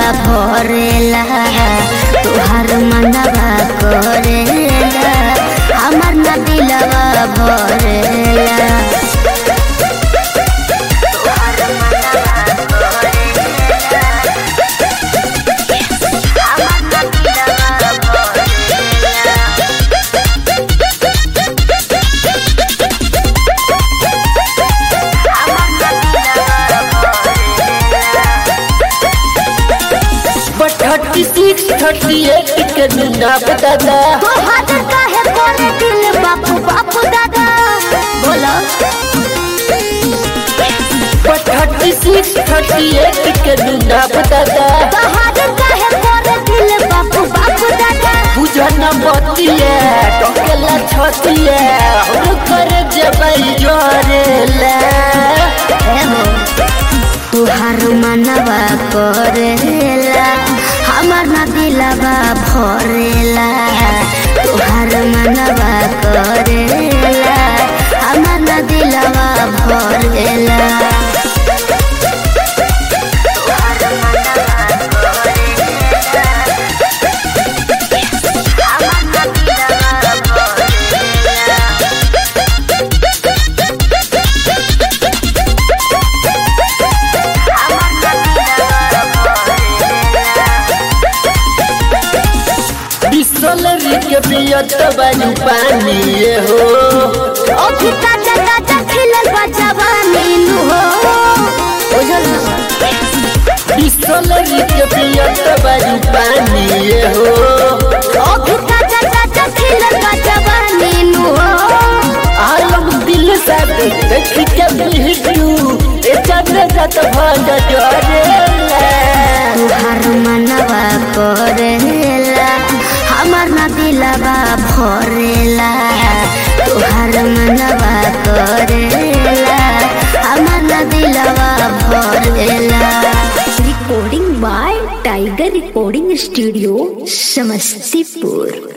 भरेला तोहार मनवा करेला हमर न दिलवा भरेला तोहार मनवा करेला हमर न दिलवा भरेला but thirty six thirty eight के ना दादा तोहार काहे करे दिल बापू बापू दादा बोलो but thirty six thirty eight के ना दादा तोहार काहे करे दिल बापू बापू दादा बुझन बतिए टोकेला छतिए हम कर जबई जोरेला तोहार मनवा करेला हमर न दिलवा भरेला तोहार मनवा करेला हमर न दिलवा भरेला तोहार मनवा करेला हमर न दिलवा भरेला बिसलरी के पियत बानी पानी ये हो अभी ताजा ताजा खिलल बा जवानी नु हो बुझल बिसलरी के पियत बानी पानी ये हो अभी ताजा ताजा खिलल बा जवानी नु हो आलम दिल से देख के बिहटू ए चंद्र जत भंग जोरेला तुहार मनवा करेला हमर न दिलवा भरेला तुहार मनवा करेला हमर न दिलवा भरेला recording by tiger recording studio Samastipur